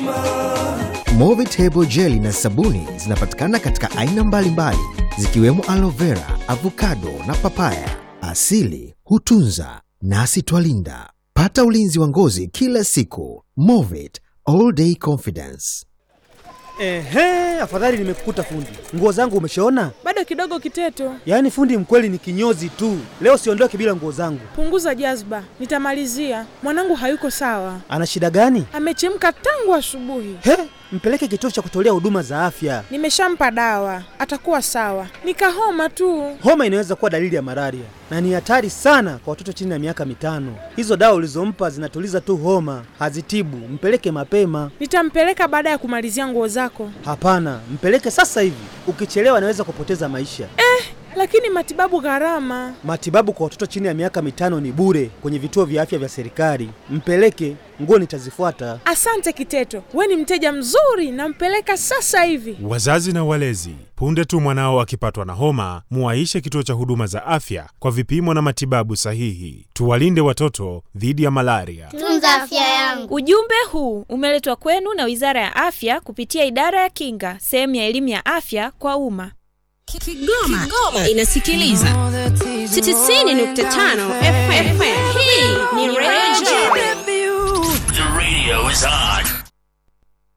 Movitable jeli na sabuni zinapatikana katika aina mbalimbali zikiwemo aloe vera, avocado na papaya. Asili hutunza nasi twalinda. Pata ulinzi wa ngozi kila siku. Movit all day confidence. Ehe, afadhali nimekukuta fundi. Nguo zangu umeshaona? Bado kidogo Kiteto, Yaani fundi mkweli ni kinyozi tu. Leo siondoke bila nguo zangu. punguza jazba, nitamalizia. Mwanangu hayuko sawa, Ana shida gani? amechemka tangu asubuhi. He, mpeleke kituo cha kutolea huduma za afya. Nimeshampa dawa, atakuwa sawa. Nikahoma tu. Homa inaweza kuwa dalili ya malaria na ni hatari sana kwa watoto chini ya miaka mitano. Hizo dawa ulizompa zinatuliza tu homa, hazitibu. Mpeleke mapema. Nitampeleka baada ya kumalizia nguo zako. Hapana, mpeleke sasa hivi. Ukichelewa anaweza kupoteza maisha. Lakini matibabu gharama. Matibabu kwa watoto chini ya miaka mitano ni bure kwenye vituo vya afya vya serikali. Mpeleke, nguo nitazifuata. Asante Kiteto, we ni mteja mzuri, nampeleka sasa hivi. Wazazi na walezi, punde tu mwanao akipatwa na homa, muwaishe kituo cha huduma za afya kwa vipimo na matibabu sahihi. Tuwalinde watoto dhidi ya malaria. Tunza afya yangu. Ujumbe huu umeletwa kwenu na Wizara ya Afya kupitia Idara ya Kinga, sehemu ya elimu ya afya kwa umma. Kigoma, inasikiliza 90.5 FM. Hii ni Radio The radio is on.